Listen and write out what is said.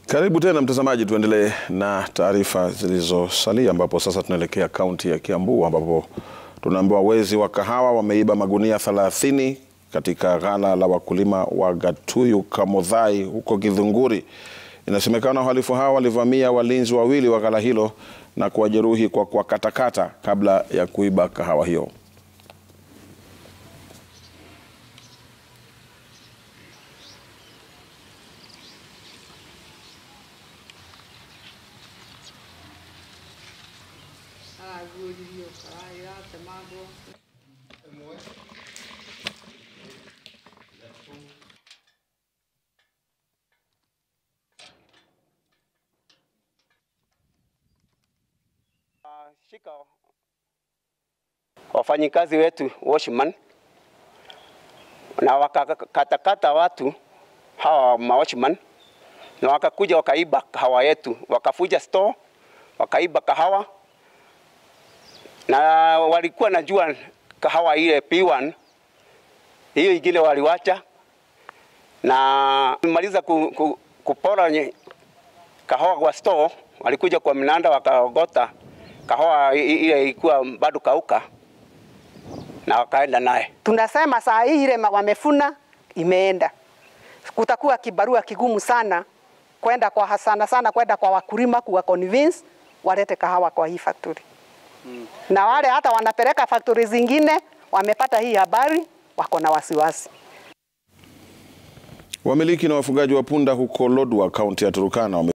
Karibu tena mtazamaji, tuendelee na taarifa zilizosalia, ambapo sasa tunaelekea kaunti ya Kiambu ambapo tunaambiwa wezi wa kahawa wameiba magunia 30 katika ghala la wakulima wa Gatuyu Kamuthai huko Githunguri. Inasemekana wahalifu hao walivamia walinzi wawili wa ghala hilo na kuwajeruhi kwa kuwakatakata kabla ya kuiba kahawa hiyo. Shika wafanyikazi wetu washman na wakakatakata watu hawa mawashman na wakakuja wakaiba kahawa yetu, wakafuja store, wakaiba kahawa na walikuwa najua kahawa ile P1 hiyo ingine waliwacha na maliza ku, ku, kupora nye- kahawa kwa store, walikuja kwa mnanda wakaogota kahawa i- ile ilikuwa bado kauka na wakaenda naye. Tunasema saa hii ile ma- wamefuna imeenda, kutakuwa kibarua kigumu sana kwenda kwa sana sana kwenda kwa wakulima kuwa convince walete kahawa kwa hii factory mm. Na wale hata wanapeleka factory zingine wamepata hii habari, wako na wasiwasi. Wamiliki na wafugaji wa punda huko Lodwar, kaunti ya Turkana wame